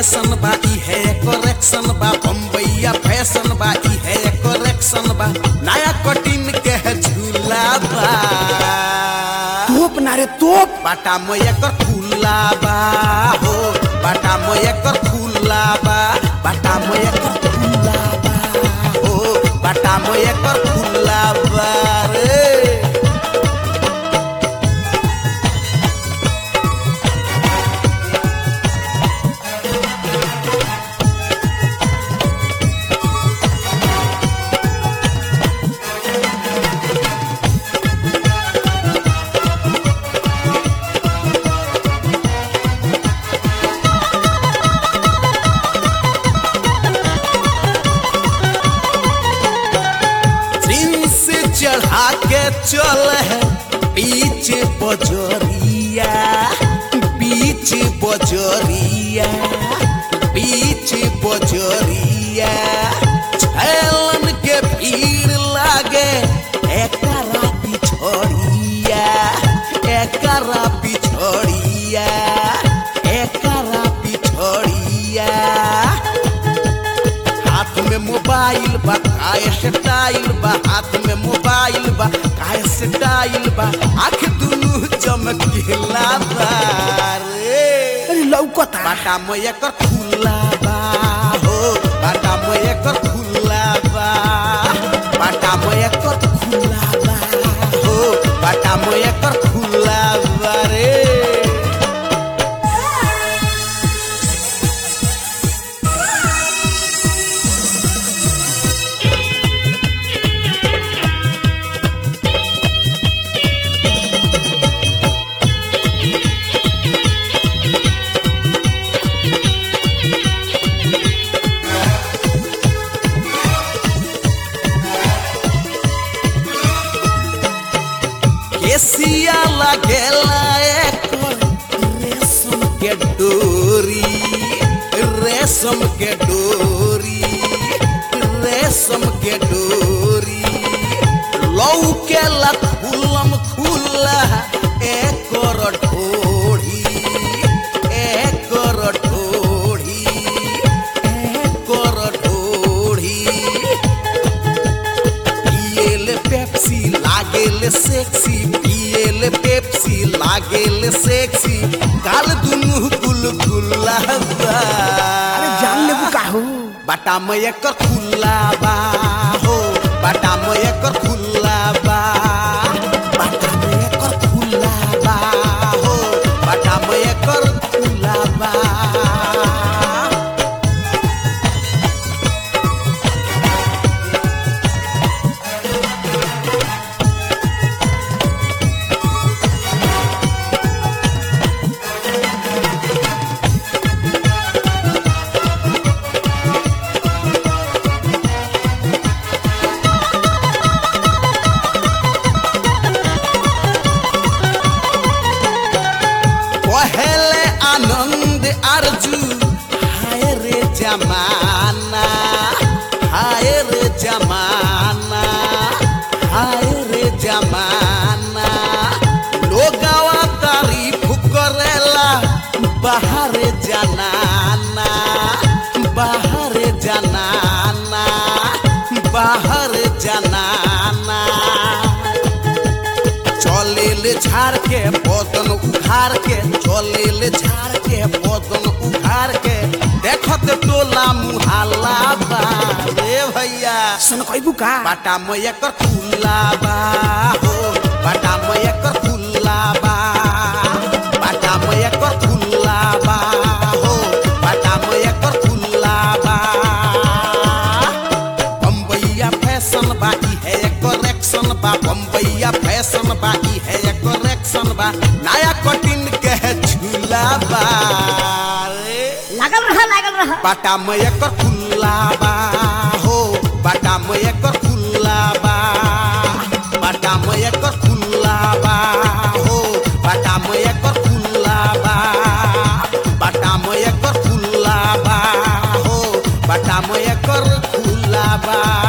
fashion बा ई है करेक्शन बा बम्बैया फैशन बा ई है करेक्शन बा नया कटिन के है झूला बा तोप ना रे तोप बाटा में एकर खुला बा हो बाटा में एकर खुला बा बाटा में एकर खुला बा हो बाटा में एकर खुला बा रे जींस चढ़ा के चल है बीच बजरिया बीच बजरिया बीच बजरिया छैलन के भीड़ लागे एकरा पिछड़िया एकरा पिछड़िया एकरा पिछड़िया हाथ में मोबाइल बा काय स्टाइल बा हाथ में मोबाइल बा काय स्टाइल बा आंख दुनु चमकीला बा रे अरे लौकता बाटा में एकर खुला बा हो बाटा में एकर खुला बा बाटा में एकर खुला बा हो बाटा में एकर खुला बा रे केसिया लगेला एकर रेशम के डोरी रेशम के डोरी रेशम के डोरी लौके ला खुलम खुला एकर ढोढ़ी एकर ढोढ़ी एकर ढोढ़ी पिएले पेप्सी लागेले सेक्सी पिएले पेप्सी लागेले सेक्सी गाल दुनु गुल गुल्ला बा अरे जान लेबू का हो बाटा में एकर खुला बा हो बाटा में एकर खुला बा बाटा में एकर खुला बा हो बाटा में एकर खुला बा पहले आनंद अर्जू हाय रे जमाना हाय रे जमाना हाय रे जमाना लोगवा तारीफ करेला बाहर जनाना बाहर जनाना बाहर जनाना चलेले झाड़ के बदन उघार के चलेले झाड़ के बदन उघार के देखत टोला मुहाला बा रे भैया सन कहबू का बाटा में एकर खुला बा हो बाटा में एकर खुला बा बाटा में एकर खुला बा हो बाटा में एकर खुला बा बम्बैया फैशन बा ई है करेक्शन बा बम्बैया फैशन बा ई है करेक्शन बा नया कटिन के है झूला बा रे लागल रहा लागल रहा बाटा में एकर खुला बा हो बाटा में एकर खुला बा बाटा में एकर खुला बा हो बाटा में एकर खुला बा बाटा में एकर खुला बा हो बाटा में एकर खुला बा